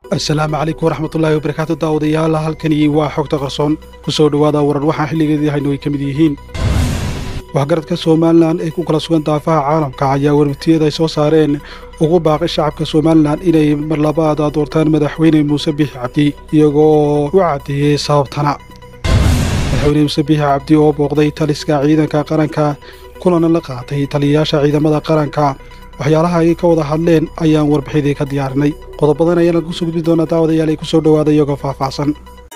asalaamu calaykum waraxmatullaahi wabarakaatu daawadayaal halkani waa xogta qarsoon ku soo dhowaada warar waxaan xilligeedii hayno ay ka mid yihiin waxgaradka somalilan ee ku kala sugan daafaha caalamka ayaa warmitiyada ay soo saareen ugu baaqay shacabka somalilan inay mar labaad doortaan madaxweyne muuse biixi cabdi iyagoo u caddeeyey sababtana madaxweyne muuse biixi cabdi oo booqday taliska ciidanka qaranka kulana la qaatay taliyayaasha ciidamada qaranka waxyaalaha ay ka wada hadleen ayaan warbixidii ka diyaarinay qodobadan ayaana ku soo gudbi doonaa daawadayaal ay ku soo dhowaada iyagoo faahfaahsan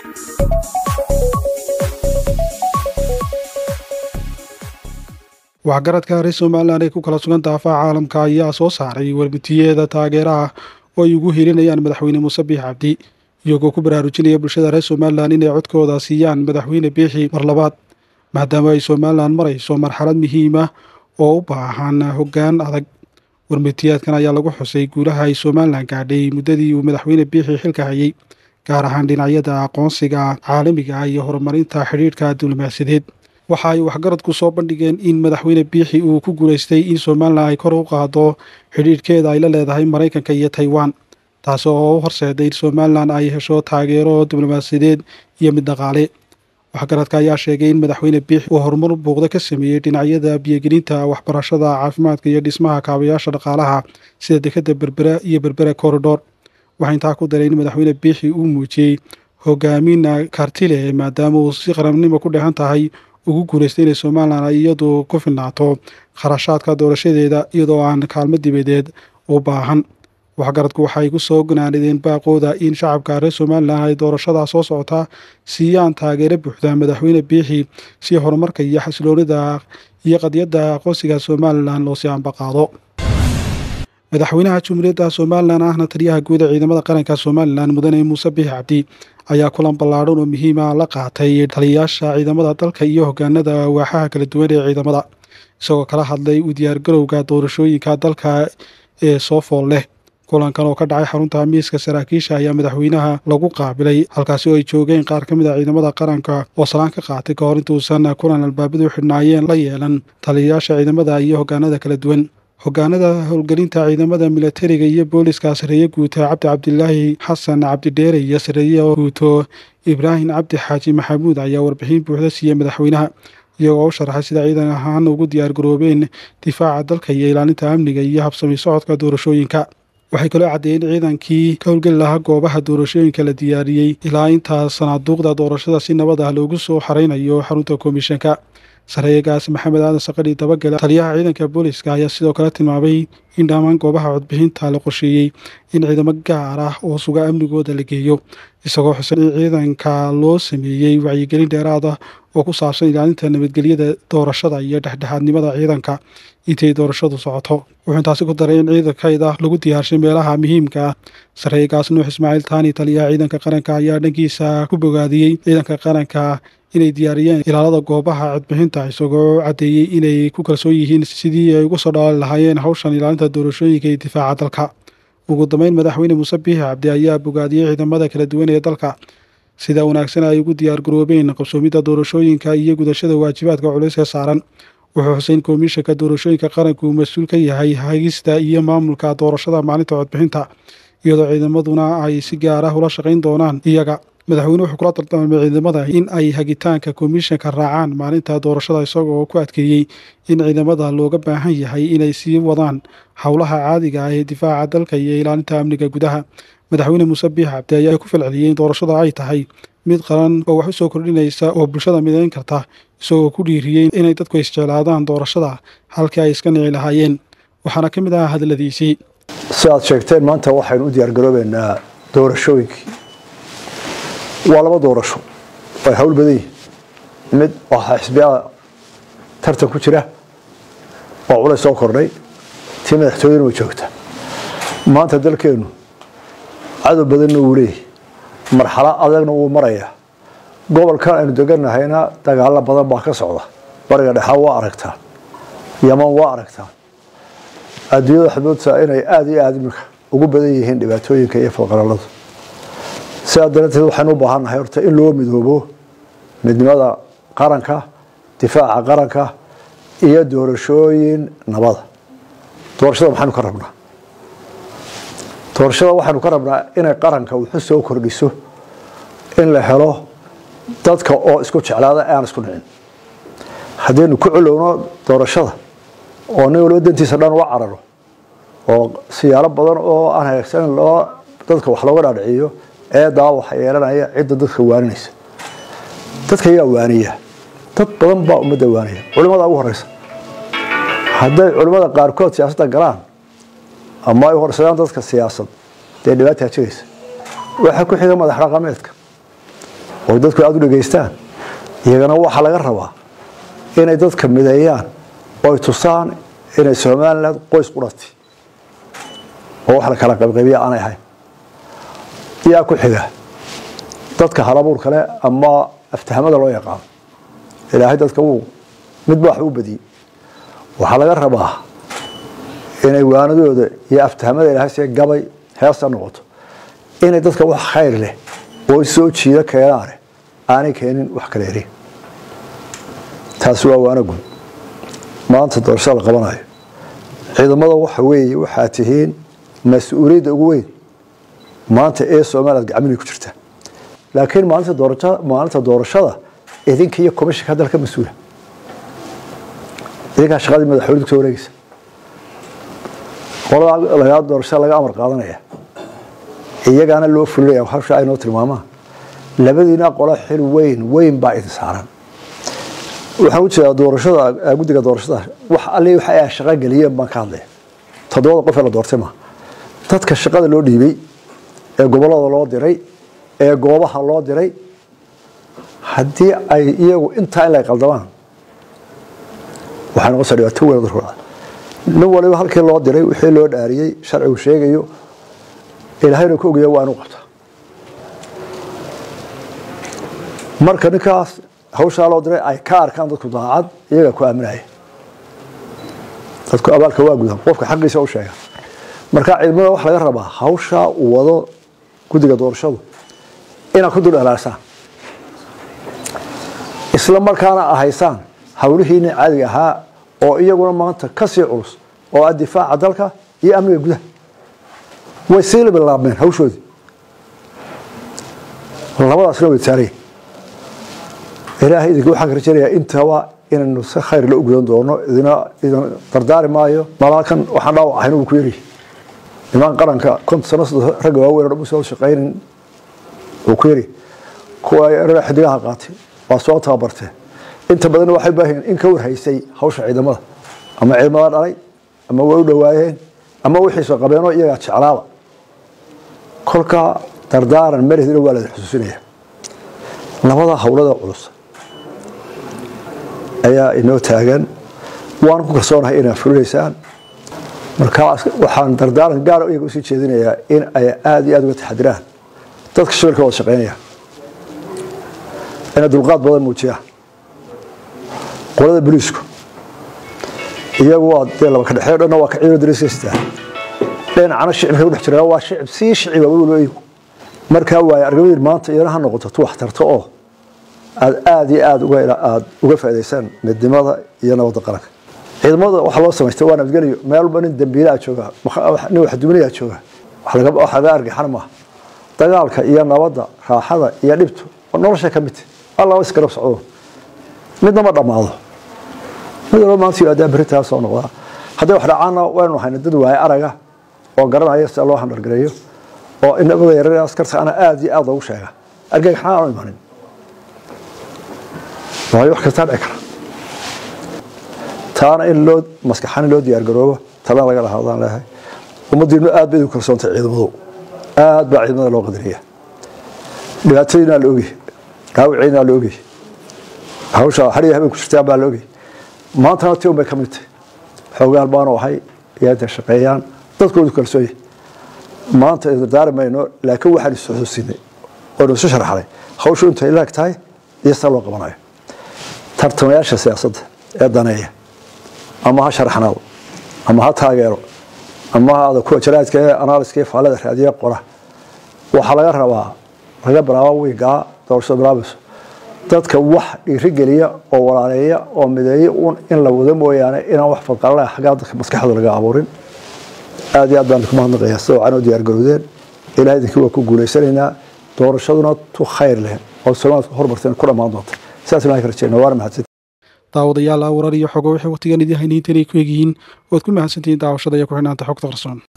waxgaradka reer somalilan ee ku kala sugan daafaha caalamka ayaa soo saaray warmitiyeeda taageeraha oo ay ugu hilinayaan madaxweyne muuse biixi cabdi iyagoo ku baraarujinaya bulshada reer somalilan inay codkooda siiyaan madaxweyne biixi mar labaad maadaama ay somalilan marayso marxalad muhiima oo u baahan hoggaan adag warmitiyaadkan ayaa lagu xusay guulaha ay somalilan gaadhay muddadii uu madaxweyne biixi xilka hayay gaar ahaan dhinacyada aqoonsiga caalamiga iyo horumarinta xidhiidhka diblomaasiyadeed waxa ay waxgaradku soo bandhigeen in madaxweyne biixi uu ku guulaystay in somalilan ay kor u qaado xidhiidhkeeda ay la leedahay maraykanka iyo taiwan taasi oo u horseeday in somalilan ay hesho taageero diblomaasiyadeed iyo mid dhaqaale waxgaradka ayaa sheegay in madaxweyne biixi uu horumar buuqda ka sameeyey dhinacyada biyogelinta waxbarashada caafimaadka iyo dhismaha kaabayaasha dhaqaalaha sida dekadda berbera iyo berbera koridhor waxaa intaa ku daray in madaxweyne biixi uu muujiyey hogaamin kartile maadaama uu si qarannimo ku dheehan tahay ugu guulaystay inay somalilan ay iyadu ku filnaato kharashaadka doorashadeeda iyadoo aan kaalmo dibadeed u baahan waxgaradku waxay ku soo ganaanadeen baaqooda in shacabka reer somalilan ay doorashadaa soo socotaa siiyaan taageero buuxda madaxweyne biixi si horumarka iyo xasiloonida iyo qadiyadda aqoonsiga somalilan loo sii ambaqaado madaxweynaha jumhuuriyadda somalilan ahna taliyaha guud ee ciidamada qaranka somalilan mudane muuse biixi cabdi ayaa kulan ballaadhan oo muhiima la qaatay taliyayaasha ciidamada dalka iyo hogaanada waaxaha kala duwan ee ciidamada isagoo kala hadlay u diyaargarowga doorashooyinka dalka ee soo fool leh kulankan oo ka dhacay xarunta miiska saraakiisha ayaa madaxweynaha lagu qaabilay halkaasi oo ay joogeen qaar ka mid a ciidamada qaranka oo salaan ka qaatay ka hor intuusan kulan albaabadu xidhnaayeen la yeelan taliyayaasha ciidamada iyo hogaanada kala duwan hogaanada howlgelinta ciidamada milatariga iyo booliska sareeye guuta cabdi cabdilaahi xasan cabdidheere iyo sareeye guuto ibraahim cabdi xaaji maxamuud ayaa warbixin buuxda siiyey madaxweynaha iyagoo u sharaxay sida ciidan ahaan ugu diyaargaroobeen difaaca dalka iyo ilaalinta amniga iyo habsami socodka doorashooyinka waxay kaloo caddeeyeen ciidankii ka howlgeli lahaa goobaha doorashooyinka la diyaariyey ilaa intaa sanaaduuqda doorashada si nabad ah loogu soo xaraynayo xarunta komishanka sareeyegaas maxamed aadan saqadhi dabagale taliyaha ciidanka booliska ayaa sidoo kale tilmaamay in dhammaan goobaha codbixinta la qorsheeyey in ciidamo gaar ah oo suga amnigooda la geeyo isagoo xusan in ciidanka loo sameeyey wacyigelin dheeraad ah oo ku saabsan ilaalinta nabadgelyada doorashada iyo dhexdhexaadnimada ciidanka intay doorashadu socoto wuxuu intaasi ku daray in ciidankayda lagu diyaarshay meelaha muhiimka ah sareeyegaas nuux ismaaciil taani taliyaha ciidanka qaranka ayaa dhankiisa ku bogaadiyey ciidanka qaranka inay diyaariyeen ilaalada goobaha codbixinta isagoo caddeeyey inay ku kalsoon yihiin sidii ay uga soo dhaali lahaayeen hawshan ilaalinta doorashooyinka iyo difaaca dalka ugu dambeyn madaxweyne muuse biixi cabdi ayaa bogaadiyey ciidamada kala duwan ee dalka sida wanaagsan ay ugu diyaargaroobeen qabsoomidda doorashooyinka iyo gudashada waajibaadka culays ee saaran wuxuu xusay in komishanka doorashooyinka qaranku uu mas-uul ka yahay hagista iyo maamulka doorashada maalinta codbixinta iyadoo ciidamaduna ay si gaar ah ula shaqayn doonaan iyaga madaxweyne wuxuu kula dardaarmay ciidamada in ay hagitaanka komishanka raacaan maalinta doorashada isagoo ku adkeeyey in ciidamada looga baahan yahay inay sii wadaan howlaha caadiga ah ee difaaca dalka iyo ilaalinta amniga gudaha madaxweyne muuse biixi cabdi ayaa ku falceliyey in doorashada ay tahay mid qaran oo wax u soo kordhinaysa oo bulshada midayn karta isagoo ku dhiiriyey inay dadku isjeclaadaan doorashada halkii ay iska nici lahaayeen waxaana ka mid ahaa hadaladiisii si aad sheegteen maanta waxaynu u diyaargaroobeynaa doorashooyinkii waa laba doorasho way hawl badan yihin mid waxaa xisbiyaa tartan ku jira oo culays soo kordhay tii madaxtooyena way joogta maanta dalkeennu cadow badanna wuu leeyahy marxalo adagna wuu marayaa gobolkan aynu deganahayna dagaalo badan baa ka socda bariga dhexaa waa aragtaan yaman waa aragtaan adduunyada waxaad moodtaa inay aada iyo aada iminka ugu badan yihiin dhibaatooyinka iyo falqalaladu sidaa darateed waxaynu u baahannahay horta in loo midoobo midnimada qaranka difaaca qaranka iyo doorashooyin nabada doorashada maxaynu ka rabnaa doorashada waxaynu ka rabnaa inay qaranka wuxu soo kordhiso in la helo dadka oo isku jeclaada aan isku dhicin haddaynu ku culowno doorashada oo nin waliba dantiisa dhan uga cararo oo siyaalo badan oo aan hagaagsanan loo dadka wax looga dhaadhiciyo eedaa waxa yeelanaya cidda dadka waaninaysa dadka ayaa waaniya dad badan baa ummadda waaniya culimada ugu horeysa hadday culimmada qaarkood siyaasadda galaan ama ay horsadaan dadka siyaasad dee dhibaataa jiraysa waxaa ku xiga madax dhaqameedka oo dadku aada u dhegeystaan iyagana waxaa laga rabaa inay dadka mideeyaan oo ay tusaan inay somaliland qoys qurati oo wax la kala qaybqaybiya aanay ahayn yaa ku xiga dadka halabuur kale ama aftahamada loo yaqaano ilaahay dadka wuu midba wax u badiyey waxaa laga rabaa inay waanadooda iyo aftahamada ilaahay see gabay heesta noqoto inay dadka wax khayr leh oo soo jiida keenaane aanay keenin wax kala erin taasi waa waana guud maanta doorashada la qabanayo ciidamada waxa weeye waxaa tihiin mas-uuliyadda ugu weyn maanta ee somaliland gacmihii ku jirta laakiin maalinta doorasha maalinta doorashada idinka iyo komishanka dalka mas-uula idinkaa shaqadii madaxweynedu kusoo wareegeysa qolada lagaa doorashada laga amar qaadanaya iyagaana loo fulinaya hawsha ay noo tilmaamaan labadiina qolo xil weyn weyn baa idin saaran waxaan u jeedaa doorashada guddiga doorashada wax alli waxa ay shaqo geliyeen baan ka hadlaya toddobada qof ee la doortay ma dadka shaqada loo dhiibay ee gobollada loo diray ee goobaha loo diray haddii ay iyagu intaa in ay qaldamaan waxay noqonaysaa dhibaato weyn dadku dhacda nin waliba halkii loo diray wixii loo dhaariyey sharcigu sheegayo ilaahayna ku ogaya waa inu qabta marka ninkaas hawshaa loo diray ay ka arkaan dadku daacad iyaga ku aaminaya dadku abaalka waa gudan qofka xaqiisa u sheega marka ciidamada waxa laga rabaa hawshaa uu wado guddiga doorashadu inaad ku dul dhalaasaan isla markaana ahaysaan hawlihiina caadiga ahaa oo iyaguna maanta ka sii culus oo ah difaaca dalka iyo amniga gudaha way sii labilaabmeen hawshoodii labadaasna way saaraya ilaahay idinka waxaan ka rajaynayaa intaba inaynu si khayr la ugudan doono idina idin dardaari maayo malaalkan waxaan dhaawac ahayn uu ku yeri niman qaranka konton sano sodon ragga waaweyn oo dhan usoo shaqaynin uu ku yeri kuwa erada xidigaha qaatay waa soo tababarteen inta badan waxay baahan in ka warhaysay hawsha ciidamada ama ciidamada dhalay ama way u dhawaayeen ama wixiisa qabeenoo iyagaa jeclaaba kolka dardaaran meredina waa la xusuusinaya labada hawlada culus ayaa inoo taagan waan ku kalsoonahay inaad fulinaysaan markaa waxaan dardaaran gaara iyaga usii jeedinayaa in ay aada iyo aada uga taxadiraan dadka shaqilka wada shaqeynaya inay dulqaad badan muujiyaan qolada boliisku iyagu waa dee laba ka dhexeeyo dhanna waa ka ciidan dariiskaystaa dhinacana shicibka udhex jira waa shicib sii shiciba weliba iyagu markaa waaye argamadiin maanta iyana ha noqoto tu wax tarto oo aada aada iyo aada uga aada uga faa'idaysaan midnimada iyo nabadda qaranka ciidamada waxaa loo samaystay waa nabadgeliyo meel walba nin dambiilaa jooga nin wax duminayaa jooga wax laga wax laga argixan maaha dagaalka iyo nabadda raaxada iyo dhibtu nolosha ka mid alla isgarab socdo midna ma dhammaado mid walba maanta yidhahdaa berritaa soo noqdaa hadday wax dhacaanna waynu hayna dad waaye araga oo garanaya sida loo handhargareeyo oo inamada yarar askarta ana aada iyo aada loogu sheega argagaxna aanu imanin waayo wax kastaa dhici kara taana in loo maskaxan in loo diyaar garoobo talana laga lahaadaan leeyahay ummadiinu aad bay idu kalsoontay ciidamadu aad baa ciidamada loo qadariya dhibaatadiinaa la ogyahay dhaawiciinaa la ogyahay hawsha hariya habeen ku jirtaan baa la ogyahay maantana tion bay ka mid tahay xoogaan baanu ahay iyo intay shaqeeyaan dadkoodu kalsoon yahay maanta dardaari mayno laakiin waxaan is xusuusinay oo isu sharaxnay hawshu intay laag tahay iyo sida loo qabanayo tartamayaasha siyaasadda ee daneeya ama ha sharaxnaado ama ha taageero ama ha aada kuwa jaraadka ee analyska iyo faallada raadiya qora waxaa laga rabaa laga bilaabo wiigaa doorashada bilaabayso dadka wax dhiirigeliya oo walaaleeya oo mideeya un in la wado mooyaane inaan wax fadqalala xaggaa dadka maskaxdooda laga abuurin aad iyo aad baan ku mahadnaqayaa sida wacan u diyaar garowdeen ilaah idinkii waa ku guulaysanaynaa doorashaduna tu khayr leh oo soomaaliya hormarteen ku dhammaan doonta sidaas ilahay ka rajeyna waana mahadsan daawadayaal warar iyo xogo waxay waqtigan idin haynayntan ay ku egyihiin ood ku mahadsantihiin daawashada iyo ku xidhnaanta xogta qarsoon